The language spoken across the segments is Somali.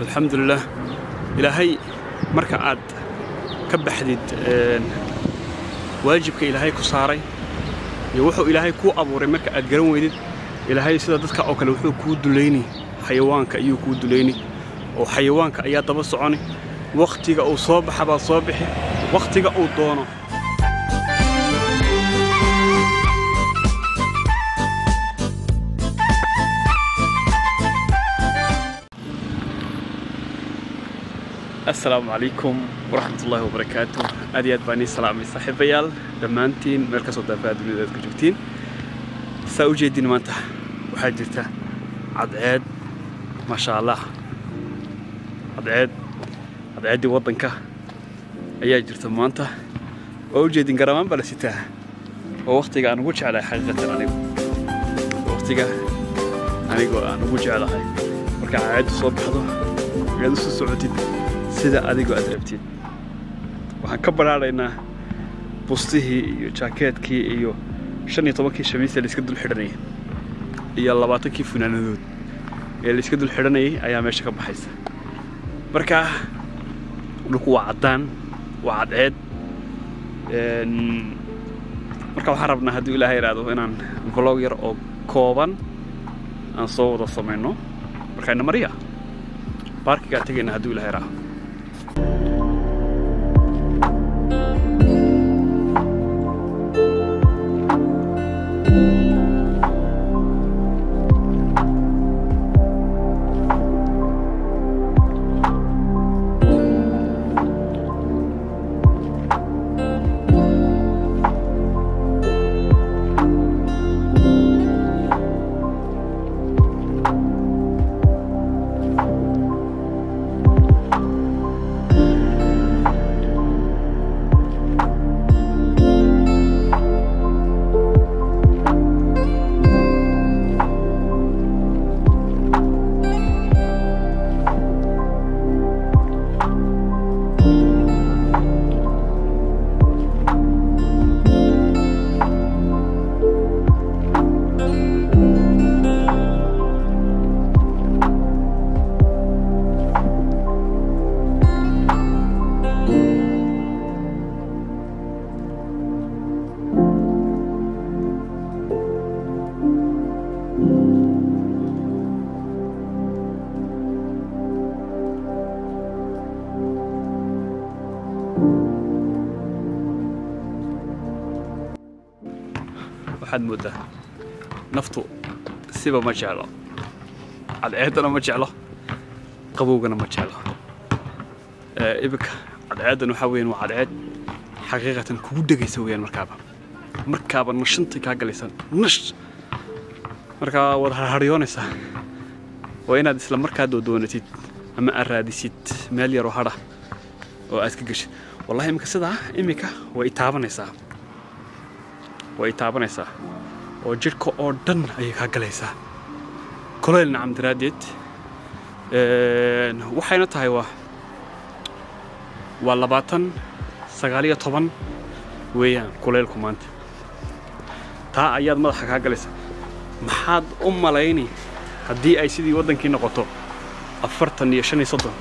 alxamdulilah ilaahay marka aad ka baxdid waajibka ilaahay ku saaray iyo wuxuu ilaahay kuu abuuray marka aad garan weydid ilaahay sida dadka oo kale wuxuu kuu dulayni xayawaanka ayuu kuu dulayni oo xayawaanka ayaa daba soconi wakhtiga uu soo baxa baad soo bixi wakhtiga uu doono asalaamu calaykum waraxmat ullaahi wabarakaatu aad iyo aad baan ii salaamay saaxiibayaal dhammaantiin meel kasoo daafaa dunida aad ka joogtiin saa u jeedin maanta waxaa jirta cadceed maasha allah cadceed cadceeddii waddanka ayaa jirta maanta waa u jeedin garamaan baa la sitaa oo wakhtiga aan ugu jeclahay xaqiiqatan anigu wakhtiga anigoo aan ugu jeclahay marka cadceeddu soo baxdo ayaad u soo socotid sida adigoo aad rabtid waxaan ka badhaadhaynaa bustihii iyo jaakeetkii iyo shan iyo tobankii shamiisa layska dul xidhanayay iyo labaatankii funaanadood ee layska dul xidhanayay ayaa meesha ka baxaysa marka dhulku waa caddaan waa cadceed marka waxaan rabnaa hadduu ilaahay idhaahdo inaan vlog yar oo kooban aan soo wada samayno markayna mariya baarkigaa tegayna hadduu ilahay idhaahdo waxaad mooddaa naftu siba ma jeclo cadceeddana ma jeclo qabowgana ma jeclo iminka cadceeddan waxaa weeyaan waa cadceed xaqiiqatan kugu dhegaysa weeyaan markaaba markaaba nashantay kaa galaysa nash markaa waad harharyoonaysaa waa inaad isla markaa doodoonatid ama aad raadisid meel yaroo hadha oo aad ka geshid wallahi iminka sidaa iminka way itaabanaysaa way itaabanaysaa oo jidhka oo dhan ayay kaa galaysaa koleyl nacam daraaddeed waxayna tahay waa waa labaatan sagaaliyo toban weeyaan kuleylku maanta taa ayaad madaxa kaa galaysaa maxaad u malayni haddii ay sidii waddankii noqoto afartan iyo shan iyo soddon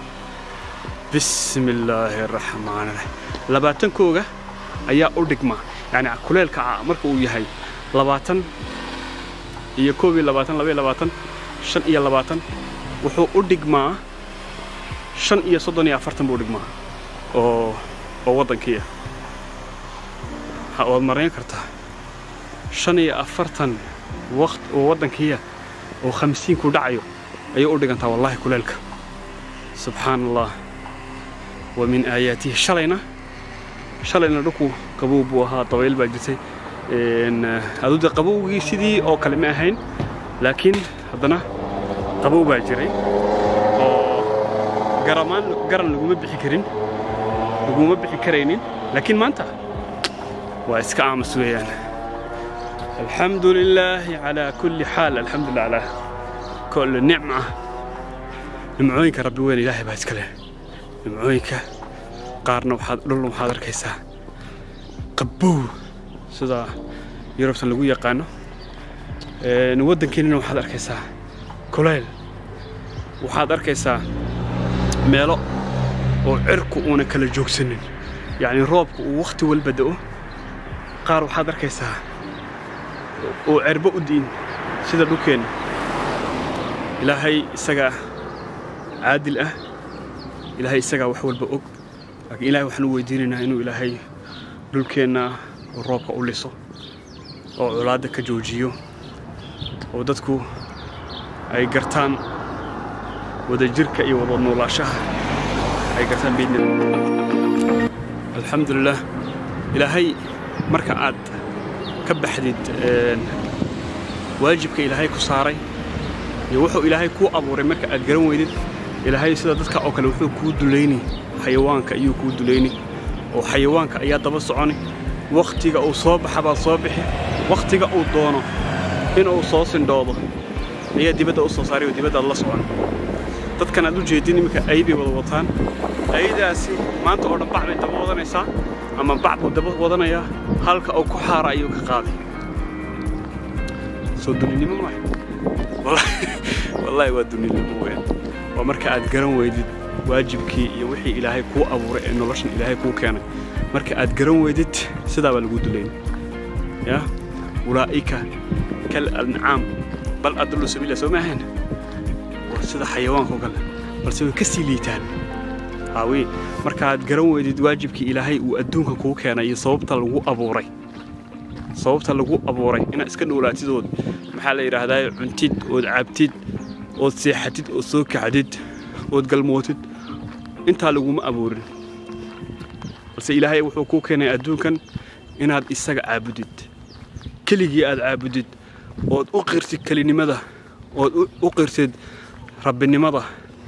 bismi illaahi araxmaan raxiim labaatankooga ayaa u dhigmaa yani kuleelka marka uu yahay labaatan iyo koob iyo labaatan laba iyo labaatan shan iyo labaatan wuxuu u dhigmaa shan iyo soddon iyo afartan buu u dhigmaa oo oo waddankii ah waad marayn kartaa shan iyo afartan waqt oo waddankiiya oo khamsiinku dhacayo ayay u dhigantaa wallaahi kuleelka subxaan allah wa min aayaatihi shalayna shalayna dhulku qabow buu ahaa dabayl baa jirtay aduude qabowgii sidii oo kale ma ahayn laakiin haddana qabow baa jiray oo garamaan garan laguma bixi karin laguma bixi karaynin laakiin maanta waa iska aamus weeyaan alxamdu lilaahi calaa kulli xaal alxamdu lillah calaa kulli nicma nimcooyinka rabbi weyn ilaahay baa iska leh nimcooyinka qaarna waxaad dhulna waxaad arkaysaa qabow sida yurubtan lagu yaqaano waddankeennina waxaad arkaysaa kulayl waxaad arkaysaa meelo oo cirku uuna kala joogsanin yacni roobku uu wakhti walba da'o qaar waxaad arkaysaa oo cerbo u di'in sida dhulkeenna ilaahay isagaa caadil ah ilaahay isagaa wax walba og laakiin ilahay waxaan u weydiinaynaa inuu ilaahay dhulkeenna uu roobka u liso oo colaadda ka joojiyo oo dadku ay gartaan wadajirka iyo wada noolaashaha ay gartaan biidni alxamdulilah ilaahay marka aad ka baxdid waajibka ilaahay ku saaray iyo wuxuu ilaahay kuu abuuray marka aad garan weydid ilaahay sida dadka oo kale wuxuu kuu dulayni xayawaanka ayuu kuu dulayni oo xayawaanka ayaa daba soconi wakhtiga uu soo baxa baad soo bixi wakhtiga uu doono inuu soo sindhoodo ayaa dibadda u soo saaray oo dibaddaad la socon dadkan aad u jeedin iminka aybay wada wataan ayadaasi maanta oo dhan bac bay daba wadanaysaa ama bac buu daba wadanayaa halka uu ku xaara ayuu ka qaaday soo duninimo maaha wallaahi waa duninimo weyn waa marka aad garan weydid waajibkii iyo wixii ilaahay kuu abuuray ee noloshan ilaahay kuu keenay marka aad garan weydid sidaa baa lagu dulayna ya ulaa'ika kal ancaam bal adullu sabiila soo maahayn waa sida xayawaanka oo kale balse way ka sii liitaan haawi markaaad garan weydid waajibkii ilaahay uu adduunka kuu keenay iyo sababta lagu abuuray sababta lagu abuuray inaad iska dhowlaatid ood maxaa la yidhaahdaa cuntid ood cabtid ood seexatid ood soo kacdid ood galmootid intaa laguma abuurin balse ilaahay wuxuu kuu keenay adduunkan inaad isaga caabudid keligii aad caabudid ood u qirtid kelinimada ood u qirtid rabbinimada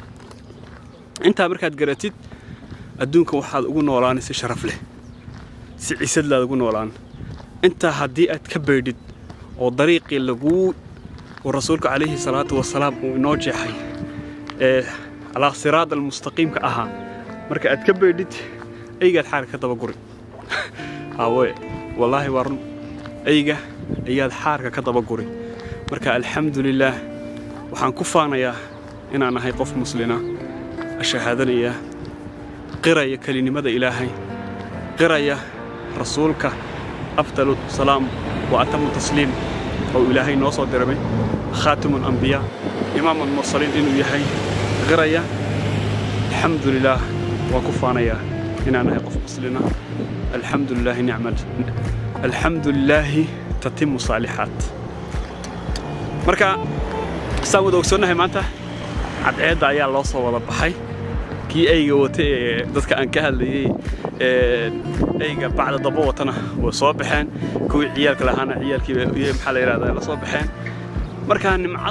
intaa markaad garatid adduunka waxaad ugu noolaanay si sharaf leh si cisadlaad ugu noolaan intaa haddii aad ka baydhid oo dariiqii laguu uu rasuulka calayhi salaatu wasalaam uu inoo jeexay ee calaa siraad almustaqiimka ahaa marka aad ka baydhid aygaad xaarka ka daba guri haawoye wallaahi waa run ayga ayaad xaarka ka daba guri marka alxamdulilaah waxaan ku faanayaa inaan ahay qof muslina ashahaadanaya qiraya kelinimada ilaahay qiraya rasuulka afdalu salaam wa atamu tasliim oo ilaahay noo soo diramay khaatimu alambiyaa imaam almursaliin inuu yahay qiraya alxamdu lilaah waan ku faanayaa inaan ahay qof muslina alxamdu lilaahi nicma alxamdu lilaahi tatimu saalixaat marka saan wada ogsoonnahay maanta cadceedda ayaa loo soo wada baxay kii ayga wata ee dadka aan ka hadlayey ayga bacda daba watana way soo baxeen kuwii ciyaalka lahaana ciyaalkii maxaa la yidhahdaa la soo baxeen markaa nimcad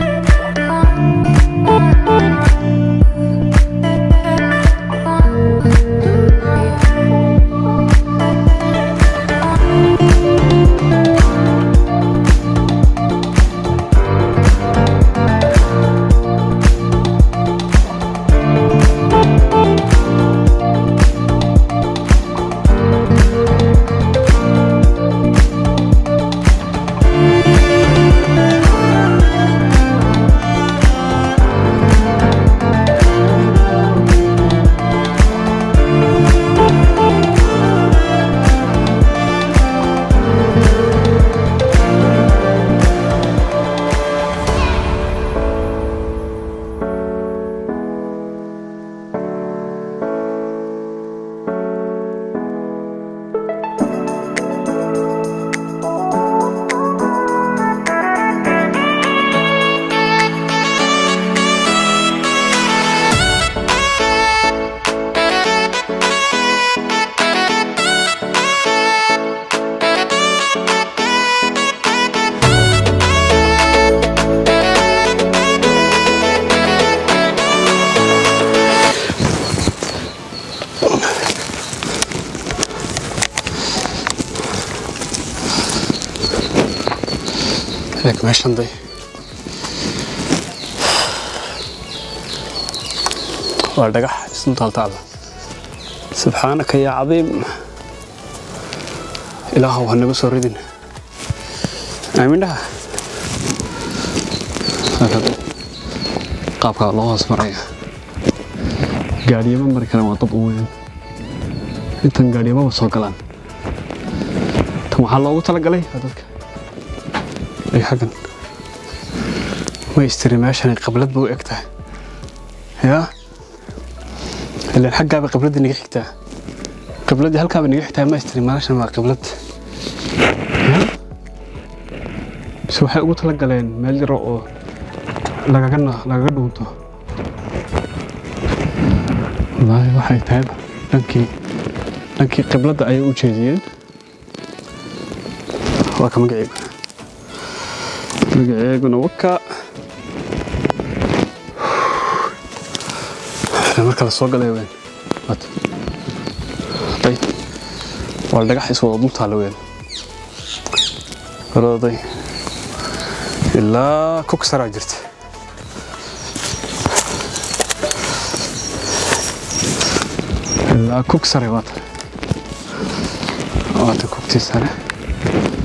Eeg meeshan day waa dhagax isnu taaltaala subxaanaka yaa cadiim ilaahow ha naga soo ridin aamin dhaha qaabkaa loo hoos maraya gaadhiyama mari karaan waa dad u weyn intan gaadhiyamaba soo galaan tan waxaa loogu talagalay waa dadka ay xaggan ma istiri meeshan qablad ba u eg tahay yaa ilaan xaggaaba qibladdii naga xigtaa qibladdii halkaaba naga xigtaa ma istiri meeshan waa qiblad yaa bise waxay ugu talagaleen meel yaro oo lagaga lagaga dhuunto wallaahi waxay tahayba dhankii dhankii qibladda ayay u jeediyeen waa ka magaceegu magaceeguna waka marka la soo galay weyn ay waa dhagax iswada dul taalla weyn horooday ilaa kugsaraa jirta ilaa kug sare waata waata kugtii sare